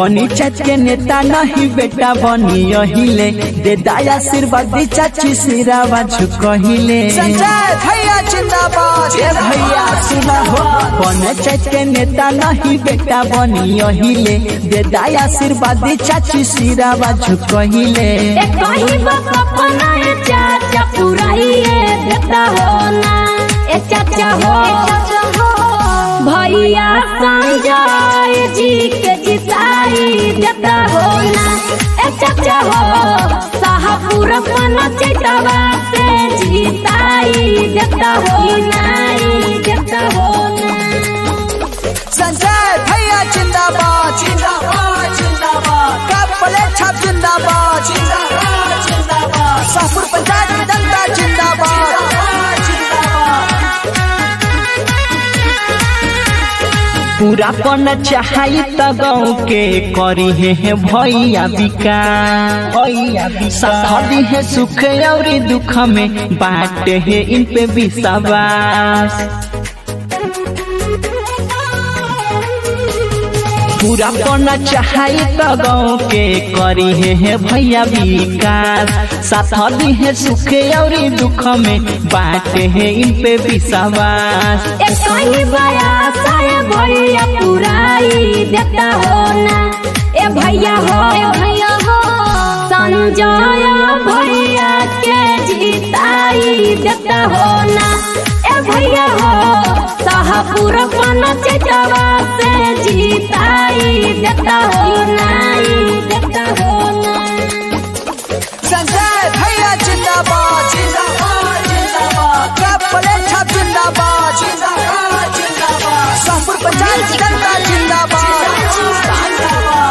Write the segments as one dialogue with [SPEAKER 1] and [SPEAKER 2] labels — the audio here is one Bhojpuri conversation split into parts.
[SPEAKER 1] बनी चच के नेता नहीं बेटा बनी अहिले दे दाया आशीर्वाद दी चाची सिरावा झुकहिले
[SPEAKER 2] संजय भैया जिंदाबाद
[SPEAKER 1] ए भैया सुना हो बने चच के नेता नहीं बेटा बनी अहिले दे दाया आशीर्वाद दी चाची सिरावा झुकहिले
[SPEAKER 3] ए कहीं बस अपना ए चाचा पुराइए देता हो ना ए चाचा हो भैया संजय जी के जिताई देता हो ना ए चाचा हो शाहपुर पन चैतवा से जिताई देता हो ना देता हो ना
[SPEAKER 2] संजय भैया जिंदाबाद जिंदाबाद जिंदाबाद कपले छाप जिंदाबाद जिंदाबाद जिंदाबाद शाहपुर पंचायत की जनता जिंदाबाद
[SPEAKER 1] पूरा पन चाहई त गाँव के करी है भैया विकास भैया साथी है सुख और दुख में बाटे है इन पे विश्वास पूरा पना चाहई त गाँव के करी है भैया विकास साथ दी है सुख और दुख में बाटे है इन पे विश्वास
[SPEAKER 3] ए कहीं बया सारे भैया पुराई देता हो ना ए भैया हो ए भैया हो संजय भैया के जिताई देता हो ना ए भैया हो शाहपुर पन चेतवा से जिताई देता हो ना देता हो ना
[SPEAKER 2] संजय भैया जिंदाबाद जिंदाबाद जिंदाबाद कपले छाप जिंदाबाद जिंदाबाद जिंदाबाद शाहपुर पंचायत की जनता जिंदाबाद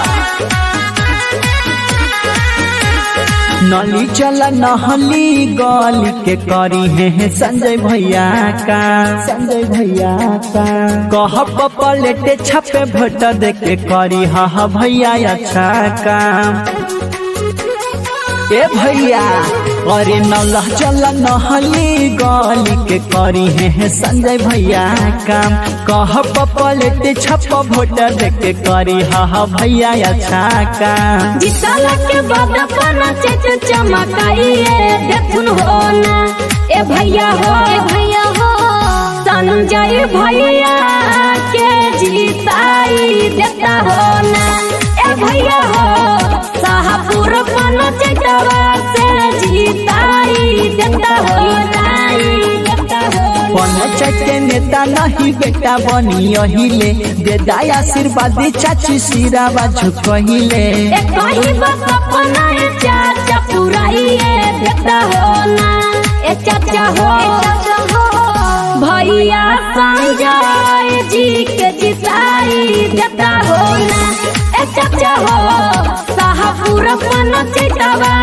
[SPEAKER 1] नली चला नहली गली के करी है संजय भैया का संजय भैया का कह पलेटे छपे भोट दे के करी हा भैया अच्छा काम ए भैया अरे नौलह चल नहली गली के करी है संजय भैया काम कह पलेटे छप भोट दे के करी हा भैया अच्छा काम
[SPEAKER 3] जितल के बाद अपना चेच चमकाइए देखुन हो ना ए भैया हो ए भैया हो संजय भैया के जीताई देता हो ना ए भैया हो शाहपुर पन चेतवा से जीताई देता हो ना देता हो
[SPEAKER 1] पंचायत के नेता नहीं बेटा बनी अहिले दे दाया आशीर्वाद दी चाची सिरावा झुकहिले
[SPEAKER 3] ए कहीं बस अपना ए चाचा पुराइए देता हो ना ए चाचा हो भैया संजय जी के जिताई देता हो ना ए चाचा हो शाहपुर पन चेतवा